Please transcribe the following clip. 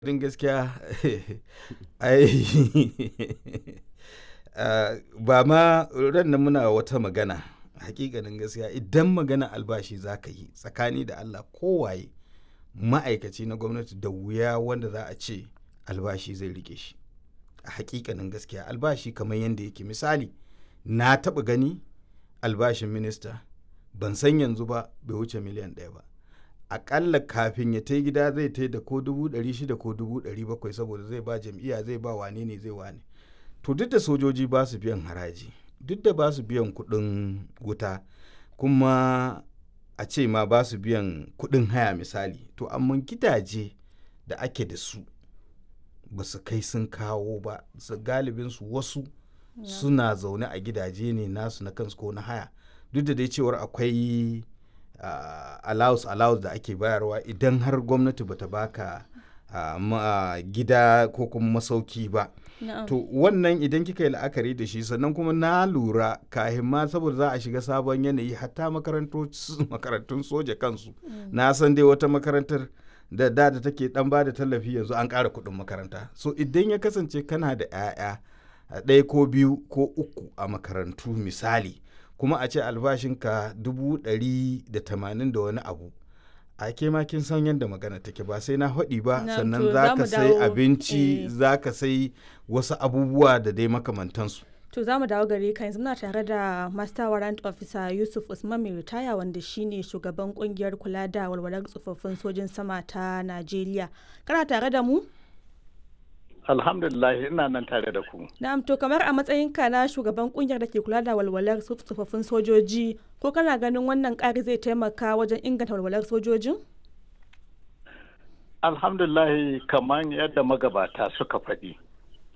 Din gaskiya ai ba ma ran nan muna wata magana hakikanin gaskiya idan magana albashi za ka yi tsakani da Allah kowaye ma'aikaci na gwamnati da wuya wanda za a ce albashi zai rike shi a hakikanin gaskiya albashi kamar yadda yake misali na taɓa gani albashin minista ban san yanzu ba bai wuce miliyan ɗaya ba akalla kafin ya ta gida zai ta da ko dubu ɗari shida ko dubu ɗari bakwai saboda zai ba jam'iyya zai ba wane ne zai wane to duk da sojoji ba su biyan haraji duk da ba su biyan kuɗin wuta kuma a ce ma ba su biyan kuɗin haya misali to amma gidaje da ake da su ba su kai sun kawo ba su galibinsu wasu suna zaune a gidaje ne nasu na kansu ko na haya duk da dai cewar akwai uh, allowance allowance da ake bayarwa idan har gwamnati bata baka uh, ma, uh, gida ko kuma masauki ba Na'am. to wannan idan kika yi la'akari da shi sannan kuma na lura kahin ma saboda za a shiga sabon yanayi hatta makarantun soja kansu na san dai wata makarantar da da da take dan ba da tallafi yanzu an ƙara kuɗin makaranta so idan ya kasance kana da 'ya'ya ɗaya ko biyu ko uku a makarantu misali kuma a ce albashinka dubu ɗari da tamanin da wani abu a ke ma kin san yadda magana take ba sai na haɗi ba Na, sannan to za za ka mu sai dawo, abinci eh. za ka sai wasu abubuwa da dai makamantansu To za mu dawo gare ka yanzu muna tare da Master Warrant Officer Yusuf Usman mai ritaya wanda shine shugaban kungiyar kula da walwalar tsofaffin sojin sama ta Najeriya. Kana tare da mu? Alhamdulillah ina nan tare da ku. Na'am to kamar a matsayinka na shugaban kungiyar da ke kula da walwalar tso- tsofaffin sojoji ko kana ganin wannan ƙari zai taimaka wajen inganta walwalar sojojin? Alhamdulillah kamar yadda magabata suka faɗi.